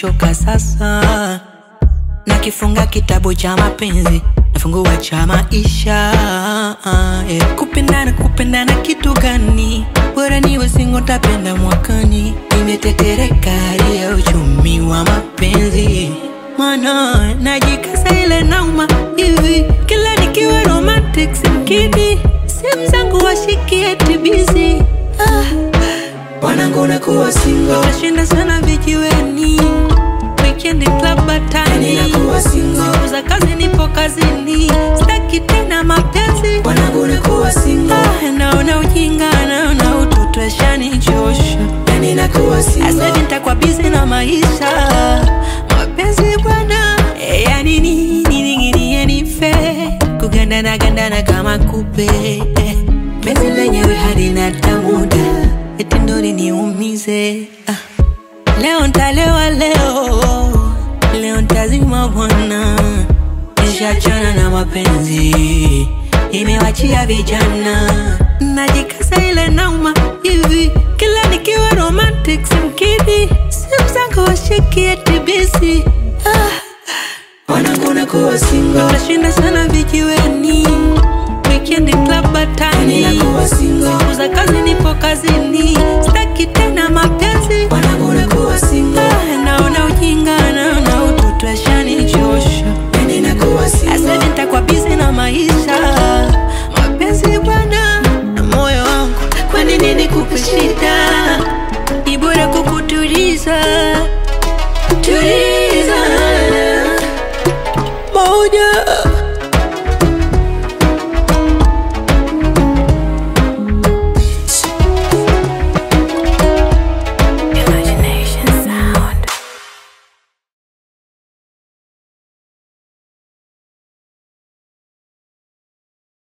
nimechoka sasa, nakifunga kitabu cha mapenzi, nafungua cha maisha yeah. Kupendana, kupendana kitu gani? Bora niwe single, tapenda mwakani. Nimetetereka hali ya uchumi wa mapenzi, mana najikasa ile nauma hivi, kila nikiwa romantic simkidi, simu zangu washikie tibizi ah. Wanangu nakuwa single, Nashinda sana vijiweni, weekend club batani, nakuwa single. siku za kazi nipo kazini, sitaki tena mapenzi. Wanangu nakuwa single, Ah, naona ujinga, naona utoto yashanichosha. yani nakuwa Sasa single. hivi nitakuwa busy na maisha, mapenzi bwana, eh, yani nini ning'inie nife, kugandana gandana kama kupe, eh, penzi lenyewe halina tamuda, eti ndo liniumize ah. Leo ntalewa leo, leo ntazima bwana, nishachana na mapenzi, imewachia vijana, najikasa ile nauma hivi, kila nikiwa romantic simkidi, simu zangu washikie TBC ah. Wanangu nakuwa single, Nashinda sana vijiweni, weekend club batani, nakuwa single. siku za kazi nipo kazini, sitaki tena mapenzi Wanangu nakuwa single, Ah, naona ujinga, naona utoto yashanichosha. yani nakuwa Sasa single. hivi nitakuwa busy na maisha, mapenzi bwana, na moyo wangu, kwani nini kupe shida? Ni bora kukutuliza, tuliza moja